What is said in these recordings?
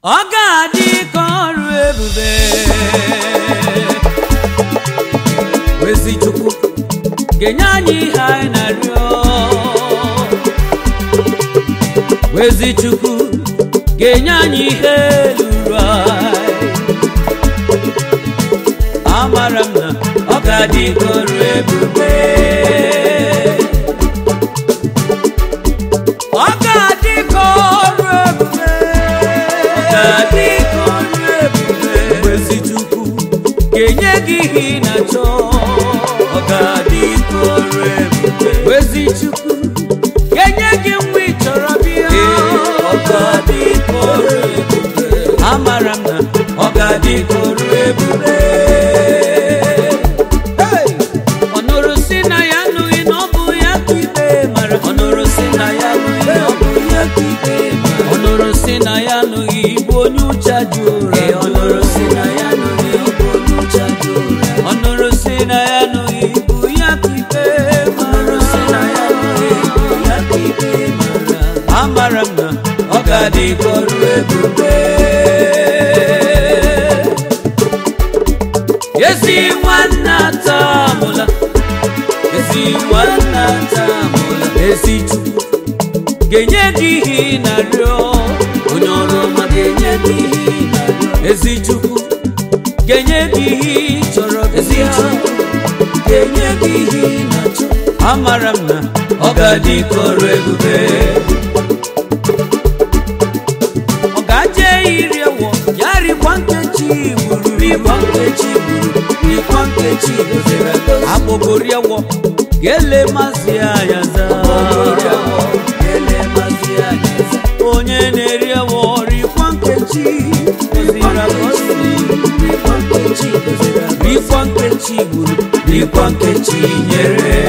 ọ ga-adị ka ọrụ ebube ezi chukwu ga-enye anyị ihe anyị na-arịọ ezi chukwu ga-enye anyị ihe luru anyị amara m na ọ ga-adị ka ọrụ ebube ọ ga-adị ka ọrụ ebube ọ ga-adị ka ọrụ ebube ezi chukwu ga-enye gị ihe ị na-achọ ọ ga-adị ka ọrụ ebube ezi chukwu ga-enye gị nwa ị chọrọ bịa ọ ga-adị ka ọrụ ebube amara m na ọ ga-adị ka ọrụ ebube Hey! ọ nụrụ si na ya anụghị na ọ bụ ya ka ikpe mara ọ nụrụ si na ya anụghị na ọ bụ ya ka ikpe mara ọ nụrụ si na ya anụghị bụ onye ụcha ji ụra ọ nụrụ si na ya anụghị ọ bụ onye ụcha ji ụra ọ nụrụ si na ya anụghị bụ ya ka ikpe mara si na ya anụghị bụ ya ka ikpe mara amara m na ọ ga-adị ka ọrụ ebube ezi nwanne atamụla ezi nwanne atamụla ezi chukwu ga-enye gị ihe ị na-arịọ onye ọrụ ọma ga-enye gị ihe ị na-arịọ ezi chukwu ga-enye gị ihe ị chọrọ ezi chukwu ga-enye gị ihe ị na-achọ amara m na ọ ga-adị ka ọrụ ebube ọ ga-aje iri ewo ya rikwa nkechi gburu rikwa nkechi gburu rikwa nkechi goziri egozi agbogori ewo ga-ele mazi anya za onye na-eri ewo rikwa nkechi goziri egozi rikwa nkechi gburu rikwa nkechi nyere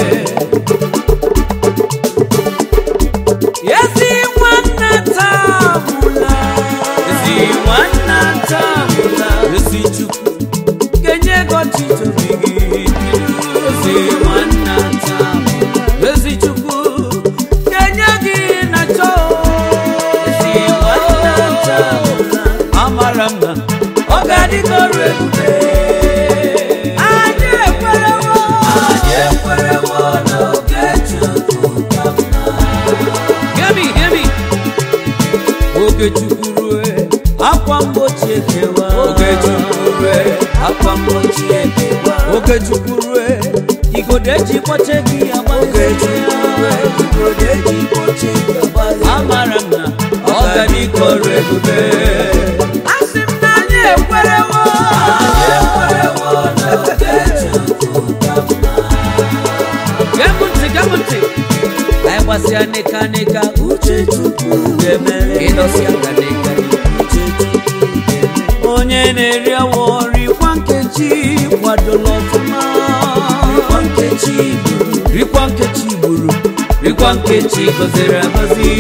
ezi nwanne tamụla ezi nwanne tamụla ezi chukwu kenye gọchi tobi gị ezi nwanne tamụla ezi chukwu kenye gị na chọ ezi nwanne tamụla amara m na ọ ga-adị ka ọrụ ebube anyị ekwerewo anyị ekwerewo n'oge chukwu ka mma Gemi, gemi. Oge chukwu rue, akwa mgbochi ekewa. Oge chukwu rue, akwa mgbochi ekewa. Oge chukwu rue, igodo eji kpọche gị agba. Oge chukwu rue, igodo eji kpọche gị agba. Amara m na ọ ga dị ka ọrụ ebube. Asị m na anyị ekwerewo. Anyị ekwerewo na oge chukwu ka mma. Gem ntị, gem ntị. anyị gbasịa nịka nịka uche chukwu ga-emere ịdọsịa ka nịka uche chukwu ga-eme onye na-eri awọ rikwa nkechi kwadola ọfụma rikwa nkechi gburu rikwa nkechi gburu rikwa nkechi gọziri agọzi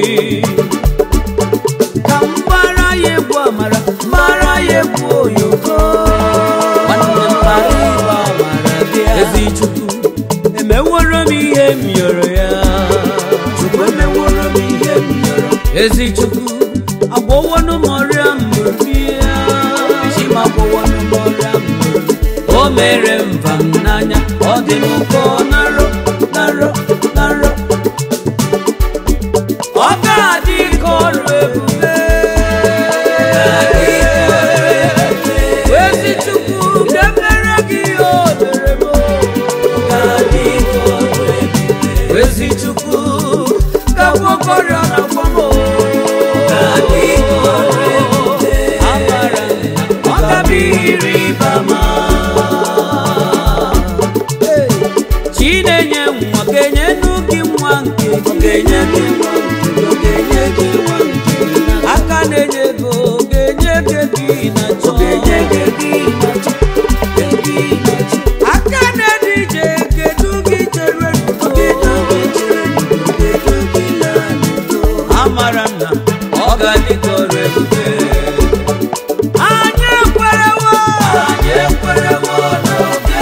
ka m gbara ya egwu amara mara ya egwu oyoko nwanne m gbara ịgba amara bịa ezi chukwu emeworo m ihe m yọrọ ya chukwu emeworo m ihe m yọrọ ezi chukwu agwọwọnụ m ọrịa mbụrụ ya chima agwọwọnụ m ọrịa mbụrụ o mere mba m n'anya ọ dị m ụkọ narọ narọ narọ ọ ga-adị ka ọrụ ebube ezi chukwu ga-emere gị ihe o mere m ga-adị ka ọrụ ebube ezi chukwu ga-agwọkọrịa na gwamo ga-adị ka ọrụ ebube amara m na ọ gabiri bama chi na-enye nwa ga-enyenu gị nwa nke ga-enye gị nwa nke ga-enye gị nwa nke aka na-enye ego ga-enye gị gị na chọ ga-enye gị gị na chọ aka na-ede ije kedu gị chere amara m na ọ ga-adị ka ọrụ ebube anyị ekwerewo anyị ekwerewo n'oge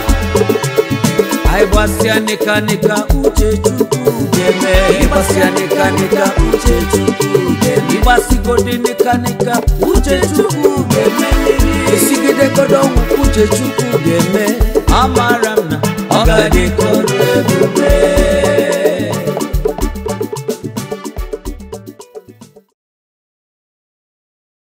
anyị gbasịa nịka nịka uche chukwu ga-eme ịgbasịa nịka nịkanika uche chukwu ga-eme ịgbasigodo nịkanika uche chukwu ga-emeliri esigidegodo ọnwụ uche chukwu ga-eme amara m na ọ ga-adịkọrọ ebube